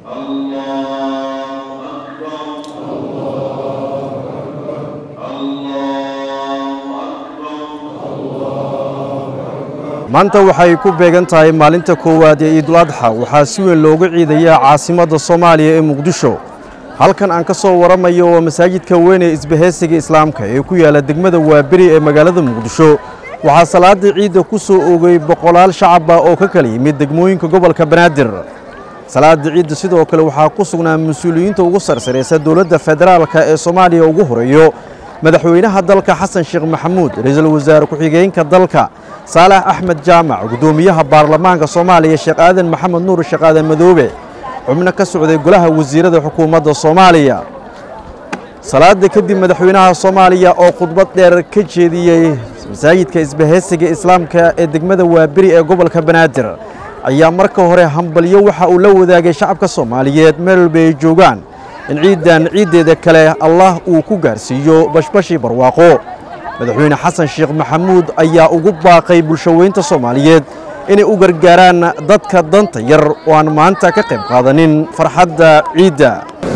maanta waxay ku beegan tahay maalinta koowaad ee iidul adxa waxaa si weyn looga ciidayaa caasimadda soomaaliya ee muqdisho halkan aan ka soo waramayo waa masaajidka weyn ee isbahaysiga islaamka ee ku yaala degmada waaberi ee magaalada muqdisho waxaa salaadii ciidda ku soo oogay boqolaal shacaba oo ka kala yimid degmooyinka gobolka banaadir salaadii ciidda sidoo kale waxaa ku sugnaa mas-uuliyiinta ugu sarsaraysa dowladda federaalka ee soomaaliya ugu horeeyo madaxweynaha dalka xasan sheekh maxamuud ra-iisul wasaare ku-xigeenka dalka saalax axmed jaamac guddoomiyaha baarlamaanka soomaaliya sheekh aadan maxamed nuur sheekh aadan madoobe xubno ka socday golaha wasiirada xukuumadda soomaaliya salaada kadib madaxweynaha soomaaliya oo khudbad dheer ka jeediyey masaajidka isbahaysiga islaamka ee degmada waaberi ee gobolka banaadir ayaa marka hore hambalyo waxa uu la wadaagay shacabka soomaaliyeed meel walba ay joogaan in ciiddan ciiddeeda kale allah uu ku gaarsiiyo bashbashii barwaaqo madaxweyne xasan sheekh maxamuud ayaa ugu baaqay bulshaweynta soomaaliyeed inay u gargaaraan dadka danta yar oo aan maanta ka qayb qaadanin farxadda ciidda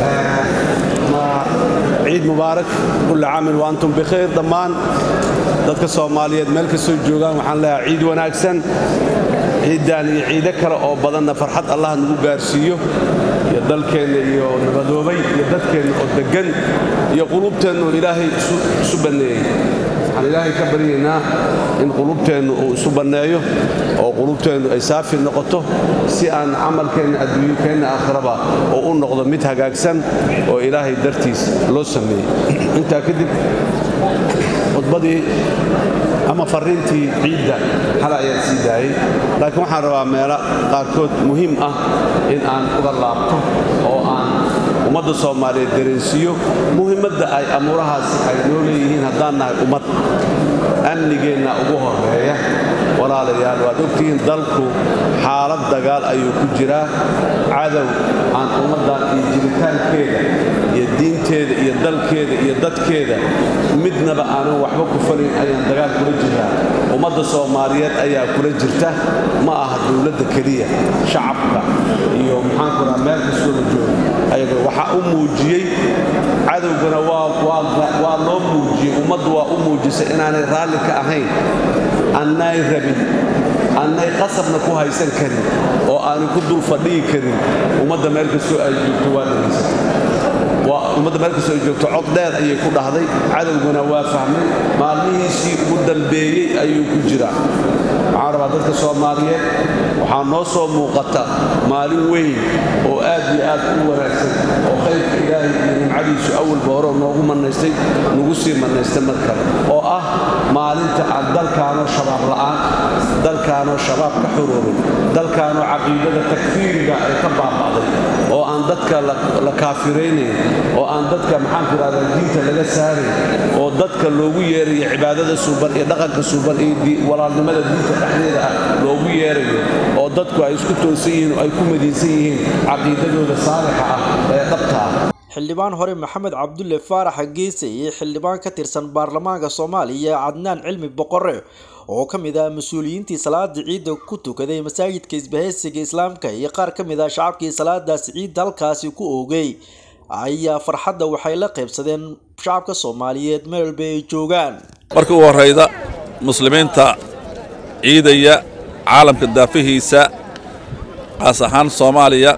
ciid mubaarak kulli caamin wa antum bikhayr dhammaan dadka soomaaliyeed meel kastoo joogaan waxaan leeyahay ciid wanaagsan ciiddan iyo ciido kale oo badanna farxad allah nagu gaarsiiyo iyo dalkeenna iyo nabadoobay iyo dadkeenna oo deggan iyo qulubteenna oo ilaahay isu banneeyey waxaan ilaahay ka baryaynaa in qulubteennu uu isu banneeyo oo qulubteennu ay saafi noqoto si aan camalkeenna adduunkeenna aakhiraba oo u noqdo mid hagaagsan oo ilaahay dartiis loo sameeyey intaa kadib khudbadii ama farriintii ciidda xala ayaan sii daayey laakiin waxaan rabaa meelo qaarkood muhiim ah in aan uga laabto oo aan ummadda soomaaliyeed dareensiiyo muhiimadda ay amuurahaasi ay noo leeyihiin haddaan nahay ummad amnigeenna ugu horreeya walaalayaal waad ogtihiin dalku xaalad dagaal ayuu ku jiraa cadow aan ummaddan iyo jiritaankeeda iyo diinteeda iyo dalkeeda iyo dadkeeda midnaba aanan waxba ku falin ayaan dagaal kula jiraa ummadda soomaaliyeed ayaa kula jirta ma aha dowladda keliya shacabka iyo maxaanku raha meel kastoo la joogo ayaga waxaa u muujiyey cadowgana waa loo muujiyey ummaddu waa u muujisay inaanay raalli ka ahayn annay rabin annay qasabna ku haysan karin oo aanay ku dul fadhiyi karin ummadda meel kastoo ay joogto waa dhegaysatay ummadda meel kastoo ay joogto cod dheer ayay ku dhahday cadowguna waa fahmay maalmihiisii ugu dambeeyey ayuu ku jiraa waxaan rabaa dadka soomaaliyeed waxaa noo soo muuqata maalin weyn oo aad iyo aad u wanaagsan oo khayrka ilaahay iyo nimcadiisu awalba hore noogu mannaystay nagu sii mannaystay mar kale oo ah maalinta aan dalkaanoo shabaab la'aan dalkaanoo shabaab ka xoroobay dalkaanoo caqiidada takfiiriga ay ka baaba'day oo aan dadka la kaafiraynayn oo aan dadka maxaanku idhahdaa diinta laga saarayn oo dadka loogu yeerayo cibaadada suuban iyo dhaqanka suuban iyo walaalnimada diinta dhexdeeda ah loogu yeerayo oo dadku ay isku toosan yihiin oo ay ku madiinsan yihiin caqiidadooda saalixa ah ee dhabta ah xildhibaan hore maxamed cabdulle faaraxa geese iyo xildhibaan ka tirsan baarlamaanka soomaaliya cadnaan cilmi boqore oo ka mid ah mas-uuliyiintii salaada ciidda ku tukaday masaajidka isbahaysiga islaamka iyo qaar ka mid ah shacabkii salaadaasi ciidda halkaasi ku oogay ayaa farxadda waxay la qaybsadeen shacabka soomaaliyeed meel walba ay joogaan marka ugu horrayda muslimiinta ciidaya caalamka daafihiisa qaas ahaan soomaaliya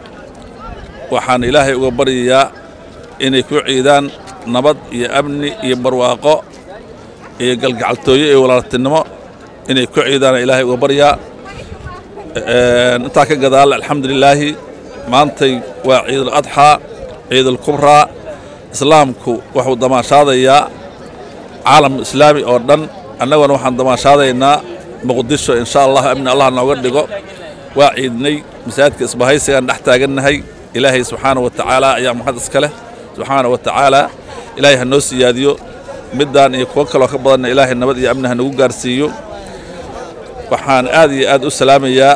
waxaan ilaahay uga baryayaa inay ku ciidaan nabad iyo amni iyo barwaaqo iyo galgacaltooyo iyo walaaltinimo inay ku ciidaan ilaahay uga baryaa intaa ka gadaal alxamdulilaahi maantay waa ciidul adxaa ciidulkubraa islaamku wuxuu damaashaadayaa caalam islaami oo dhan annaguna waxaan damaashaadaynaa muqdisho insha allah amni allah nooga dhigo waa ciidnay masaajidka isbahaysigaan dhex taagannahay ilaahay subxaana wa tacaala ayaa mahad iska leh subxaana wa tacaala ilaahay ha noo siyaadiyo middaan iyo kuwo kaloo ka badanna ilaahay nabad iyo amni ha nagu gaarsiiyo waxaan aad iyo aad u salaamayaa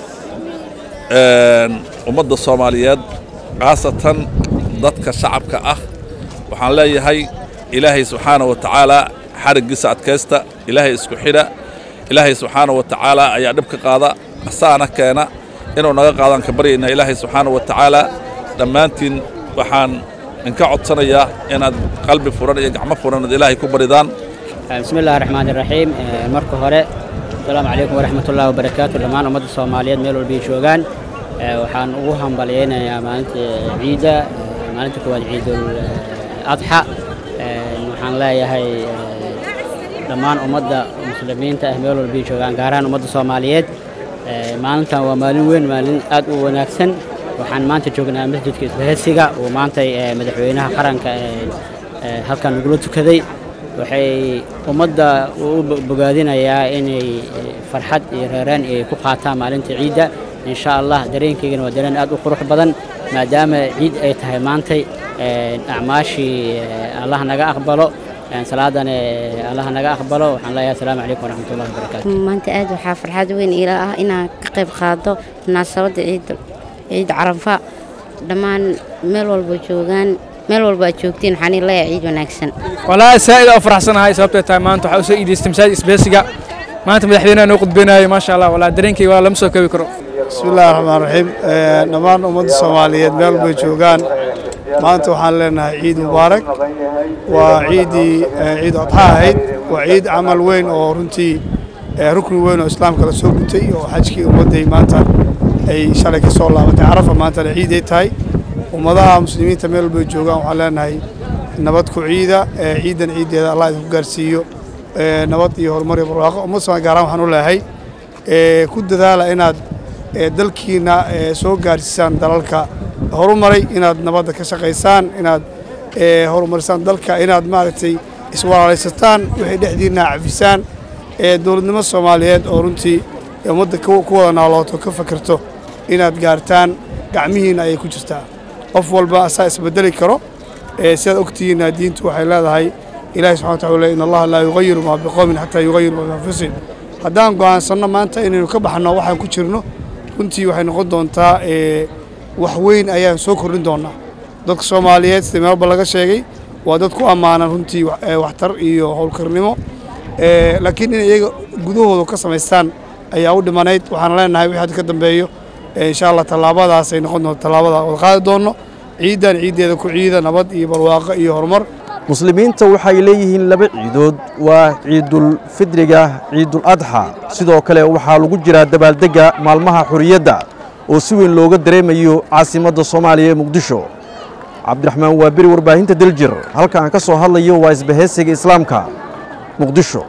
ummadda soomaaliyeed khaasatan dadka shacabka ah waxaan leeyahay ilaahay subxaana wa tacaala xariggiisa adkaysta ilaahay isku xidha ilaahay subxaana wa tacaala ayaa dhib ka qaada asaana keena inuu naga qaadaan ka baryaynaa ilaahay subxaana wa tacaala dhammaantiin waxaan inka codsanayaa inaad qalbi furan iyo gacmo furan ad ilaahay ku baridaan bismi illahi raxmaan iraxiim marka hore asalaamu calaykum waraxmat ullahi wabarakaatu dhammaan ummadda soomaaliyeed meel walbay joogaan waxaan ugu hambalyaynayaa maalinta ciidda maalinta koowaad ciidul adxa waxaan leeyahay dhammaan ummadda muslimiinta ah meel walbay joogaan gaar ahaan ummadda soomaaliyeed maalintan waa maalin weyn maalin aad u wanaagsan waxaan maanta joognaa masjidka isbahaysiga uu maantay madaxweynaha qaranka halkan nagula tukaday waxay ummadda u bogaadinayaa inay farxad iyo reeraan ay ku qaataan maalinta ciidda insha allah dareenkaygana waa dareen aad u qurux badan maadaama ciid ay tahay maantay acmaashii allah naga aqbalo salaadana allah naga aqbalo waxaan leeyahay asalaamu calaykum waraxmatullahi wabarakaatu maanta aad waxaa farxad weyn ila ah inaan ka qayb qaado munaasabadda ciid ciid carafa dhammaan meel walba joogaan meel walba aad joogtiin waxaan ii leeyahay ciid wanaagsan walaahi saa'id oo faraxsanahay sababtay tahay maanta waxaa usoo iidaystay masaajid isbeesiga maanta madaxweynaha noo qudbeynayo maasha allah walaa dareenkayga waa lama soo koobi karo bismi illahi raxmaan raxiim dhammaan ummadda soomaaliyeed meel walbay joogaan maanta waxaan leenahay ciid mubaarak waa ciiddii ciid adxa ahayd waa ciid camal weyn oo runtii rukni weyn oo islaamka la soo gutay oo xajkii ummadday maanta ay shalay ka soo laabatay carafa maantana ciiday tahay ummadaha muslimiinta meel walbay joogaan waxaan leenahay nabad ku ciida ciidan ciiddeeda allah idinku gaarsiiyo nabad iyo horumar iyo barwaaqo ummad soomaali gaaraan waxaan u leeyahay ku dadaala inaad dalkiina soo gaarsiisaan dalalka horumaray inaad nabadda ka shaqaysaan inaad horumarisaan dalka inaad maaragtay iswalaalaysataan wixii dhexdiinna cafisaan dowladnimo soomaaliyeed oo runtii ummadda ku wada noolooto ka fakirto inaad gaartaan gacmihiinna ayay ku jirtaa qof walba asaa isbedeli karo sidaad ogtihiinna diintu waxay leedahay ilahi subxana wa tacala in allaha laa yugayiru maa biqowmin xataa yugayiru maa bianfusihim haddaan go'aansanno maanta inaynu ka baxno waxaan ku jirno runtii waxay noqon doontaa wax weyn ayaan soo kordhin doonnaa dadka soomaaliyeed sida meelba laga sheegay waa dad ku ammaanan runtii waxtar iyo howlkarnimo laakiin in iyaga gudahooda ka samaystaan ayaa u dhimanayd waxaan leenahay wixii hadda ka dambeeyo insha allah tallaabadaas ay noqon doonto tallaabada wada qaadi doonno ciiddan ciiddeeda ku ciida nabad iyo barwaaqo iyo horumar muslimiinta waxay leeyihiin laba ciidood waa ciidul fidriga ciidul adxa sidoo kale waxaa lagu jiraa dabaaldegga maalmaha xuriyadda oo si weyn looga dareemayo caasimadda soomaaliya ee muqdisho cabdiraxmaan waa beri warbaahinta daljir halka aan ka soo hadlayo waa isbahaysiga islaamka muqdisho